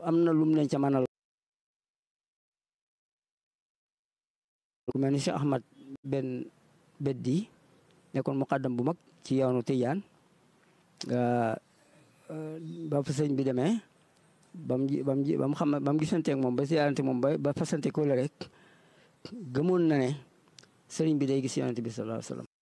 am na lum leen ca mënal ku mel ni Cheikh Ahmad benn beddi nekkoon muqaddam bu mag ci yoonu Tijaan ba fa sëñ bi demee bam bam bam xam ba mu gisanteeg moom ba siyaarante moom ba ba fasante ko la rek gëmoon na ne sëriñ bi day gis yonent bi sallallahu alayhi wa sallam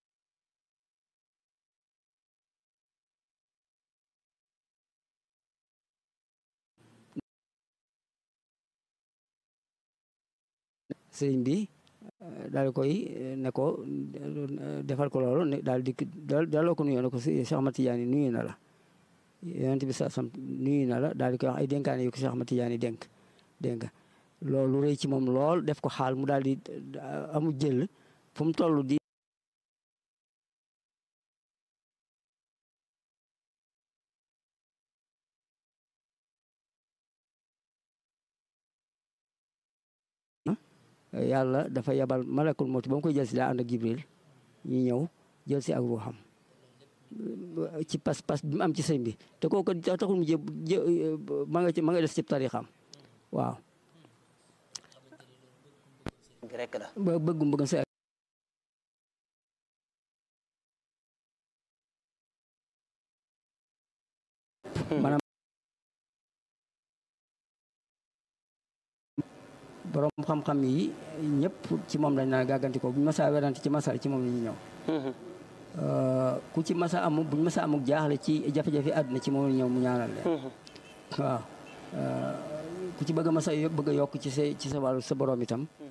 sëriñ bi daal koy ne ko defal ko loolu daal di daaloo ko nuyoo ne ko Cheikh Ahmad Tidiane nuyu na la yonent bi sa sam nuyu na la daal di koy wax ay dénkaane yu ko Cheikh Ahmad Tidiane dénk dégg nga loolu rëy ci moom lool def ko xaal mu daal di amu jël fu mu toll di yàlla dafa yabal malakul mawti ba mu koy jël si daa ànd ak jibril ñu ñëw jël si ak ruuxam ci pas-pas bi mu am ci sëñ bi te kooku taxul mu jë ma nga ci ma nga des ci tarixam waaw rek la ba bëggum bëggum sa maanaam borom xam-xam yi ñëpp ci moom lañ naan gàgganti ko buñ masa werante ci masal ci moom la ñu ñëw ku ci masa amu buñ masa amuk jaaxle ci jafe-jafe àdduna ci moom la ñëw mu ñaanal leen waaw ku ci bëgg a masa bëgg a yokk ci sa ci sa wàllu sa borom itam